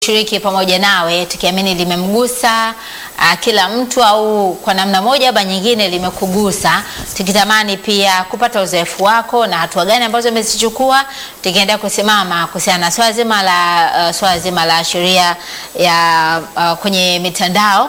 shiriki pamoja nawe tukiamini limemgusa uh, kila mtu au kwa namna moja ama nyingine limekugusa, tukitamani pia kupata uzoefu wako na hatua gani ambazo umezichukua, tukiendelea kusimama kuhusiana na swala zima la uh, swala zima la sheria ya uh, kwenye mitandao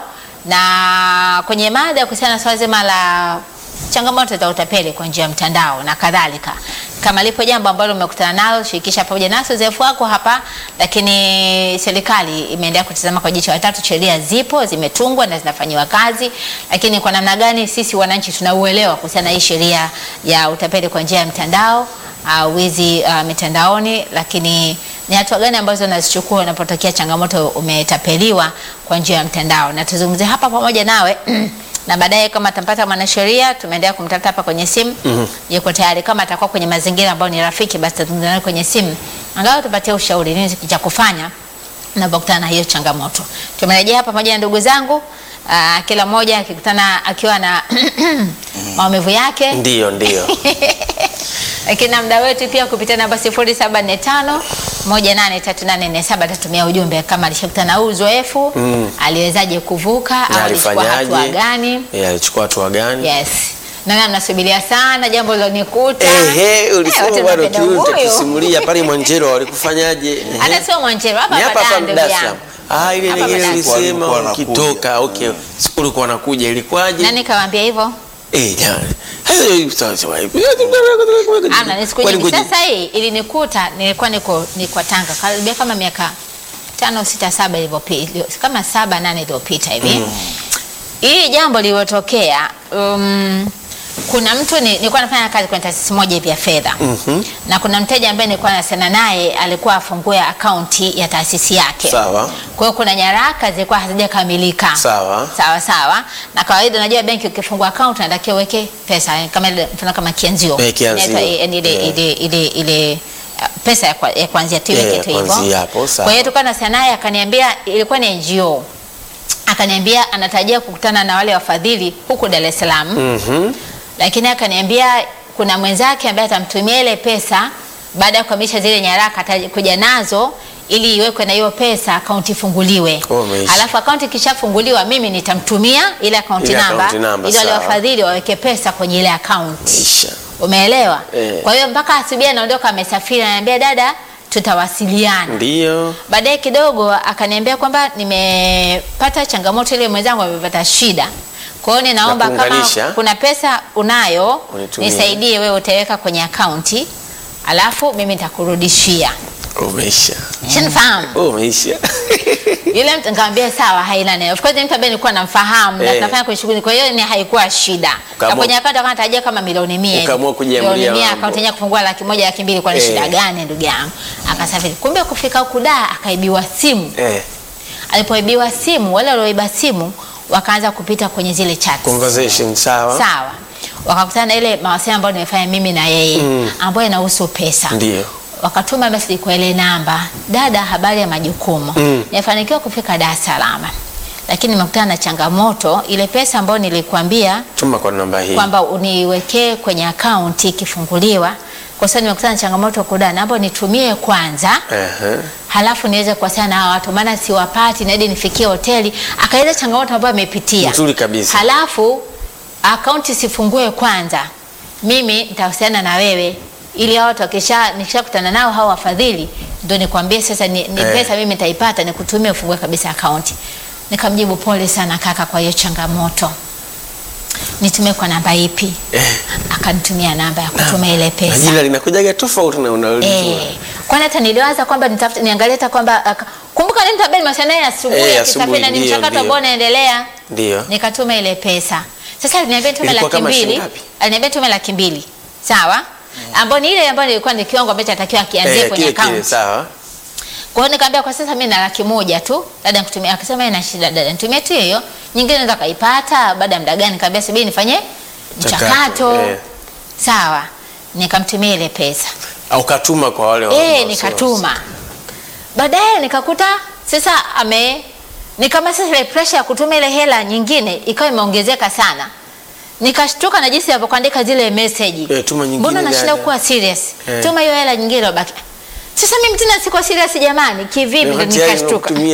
na kwenye mada kuhusiana na swala zima la changamoto za utapeli kwa njia ya mtandao na kadhalika. Kama lipo jambo ambalo umekutana nalo, shirikisha pamoja nasi uzoefu wako hapa. Lakini serikali imeendelea kutazama kwa jicho la tatu. Sheria zipo, zimetungwa na zinafanyiwa kazi, lakini kwa namna gani sisi wananchi tunauelewa kuhusiana na hii sheria ya utapeli kwa njia ya mtandao uh, wizi uh, mitandaoni, lakini ni hatua gani ambazo unazichukua unapotokea changamoto umetapeliwa kwa njia ya mtandao, na tuzungumzie hapa pamoja nawe na baadaye kama atampata mwanasheria, tumeendelea kumtafuta hapa kwenye simu mm -hmm. Yuko tayari, kama atakuwa kwenye mazingira ambayo ni rafiki, basi tutazungumza naye kwenye simu, angalau tupatie ushauri nini cha kufanya unapokutana na hiyo changamoto. Tumerejea hapa pamoja na ndugu zangu, aa, kila mmoja akikutana akiwa na maumivu yake Ndio, ndio. lakini na mda wetu pia kupitia namba 0745 183847 atatumia ujumbe kama alishakutana na huu uzoefu Mm. aliwezaje kuvuka Na au alichukua hatua alifanyaje? gani? Eh, alichukua hatua gani? Yes. Na mnasubiria sana jambo lilonikuta. Ehe, ulisema Eh, bwana watu kitu wanapenda huyu. tusimulia pale Mwanjero walikufanyaje? Ehe. Hata sio Mwanjero hapa Ni hapa hapa hapa ndugu Dar es yangu. Salaam. Ah, ile Hapa nyingine hapa ulisema Walikuwa wanakuja. ukitoka. Okay. Siku ulikuwa unakuja ilikuwaje? Nani kawaambia hivyo? Eh, jamani. Hayo sawa sawa. Amna, ni siku Kwani nyingi. ngoja- Sasa hii ilinikuta, nilikuwa niko niko Tanga karibia kama miaka tano sita saba iliyopita, kama saba nane iliyopita hivi. Hii jambo lililotokea, um, kuna mtu ni, nilikuwa nafanya kazi kwenye taasisi moja hivi ya fedha Mhm. na kuna mteja ambaye nilikuwa nasema naye alikuwa afungue akaunti ya taasisi yake. Sawa. Kwa hiyo kuna nyaraka zilikuwa hazijakamilika. Sawa. Sawa sawa. Na kawaida unajua benki ukifungua account unatakiwa uweke pesa eh, kama ile mfano kama kianzio. Eh, kianzio. Inaitwa, eh, ile Yeah. ile ile ile uh, pesa ya, kwa, ya kuanzia tu Yeah, iweke ya tu hivyo. kuanzia hapo, sawa. Kwa hiyo tukawa na naye akaniambia ilikuwa ni NGO. Akaniambia anatarajia kukutana na wale wafadhili huku Dar es Salaam Mhm. lakini akaniambia kuna mwenzake ambaye atamtumia ile pesa baada ya kukamilisha zile nyaraka atakuja nazo ili iwekwe na hiyo pesa akaunti ifunguliwe. Oh, umeisha. Alafu akaunti ikishafunguliwa mimi nitamtumia ile akaunti Ile namba akaunti namba, ili wale sawa. wafadhili waweke pesa kwenye ile akaunti. Isha. Umeelewa? Eh. Kwa hiyo mpaka asubuhi anaondoka amesafiri, ananiambia dada, tutawasiliana. Ndio. Baadaye kidogo akaniambia kwamba nimepata changamoto ile, mwenzangu amepata shida. Kwa hiyo ninaomba Na kama kuunganisha. kuna pesa unayo Unitumie. nisaidie, wewe utaweka kwenye akaunti alafu mimi nitakurudishia. Umeisha. Shanifahamu? Umeisha. Yule mtu nikamwambia sawa, haina neno. Of course ni mtu ambaye nilikuwa namfahamu na Eh. tunafanya kwenye shughuli, kwa hiyo ni haikuwa shida. Na Ukaamua- kwenye akaunti akawa anatarajia kama milioni 100. hivi. Ukaamua kujiamulia Milioni 100 mambo. akaunti yenyewe kufungua laki moja laki mbili kwa ni Eh. shida gani ndugu yangu? Akasafiri. Kumbe kufika huku da akaibiwa simu. Eh, Alipoibiwa simu, wale walioiba simu wakaanza kupita kwenye zile chats. conversation sawa. Sawa. Wakakutana na ile mawasiliano ambayo nimefanya mimi na yeye Mm. ambayo inahusu pesa. Ndio. Wakatuma message kwa ile namba, dada, habari ya majukumu. Mm. Nimefanikiwa kufika Dar es Salaam, lakini nimekutana na changamoto. Ile pesa ambayo nilikwambia Tuma kwa namba hii. kwamba uniwekee kwenye akaunti ikifunguliwa, kwa sababu nimekutana na changamoto kudana, naomba nitumie kwanza Ehe. halafu niweze kuwasiliana na hawa watu, maana siwapati, naidi nifikie hoteli. Akaeleza changamoto ambayo amepitia Nzuri kabisa. halafu akaunti sifungue kwanza, mimi nitawasiliana na wewe ili hao watu wakisha nikishakutana nao hao wafadhili ndio nikwambie sasa ni, ni Eh. pesa mimi nitaipata nikutumie ufungue kabisa akaunti. Nikamjibu pole sana kaka kwa hiyo changamoto, nitumie kwa namba ipi? Eh. Akanitumia namba ya kutuma ile Na pesa. jina linakujaga tofauti na unalijua. Eh, kwani hata niliwaza kwamba nitafute niangalie hata kwamba aka- kumbuka ni mtu ambaye nimewasiliana naye asubuhi Eh, akisafiri asubuhi, na ni ndio, mchakato ndio. ambao unaendelea Ndio. nikatuma ile pesa. Sasa aliniambia nitume Ilikuwa laki kama mbili, shilingi ngapi? aliniambia tume laki mbili, sawa, ambayo ni ile ambayo nilikuwa ni kiwango ambacho atakiwa akianzie Eh, kwenye kile kile account. sawa. Kwa hiyo nikamwambia kwa sasa mimi na laki moja tu, dada nikutumia. Akasema ina shida dada, nitumie tu hiyo, nyingine naweza kaipata baada ya muda gani? Nikamwambia subiri nifanye Mchakato, mchakato. eh. Sawa, nikamtumia ile pesa. Au katuma kwa wale wa- Eh, wa- nikatuma. Baadaye nikakuta sasa ame ni kama sasa ile pressure ya kutuma ile hela nyingine ikawa imeongezeka sana. Nikashtuka na jinsi alivyokuandika zile message. Eh, tuma nyingine Mbona nashinda dada. kuwa serious? Eh. Tuma hiyo hela nyingine baki. Sasa mimi tena siko serious jamani, kivipi? Ndo Wakati yeye nikashtuka. anakutumia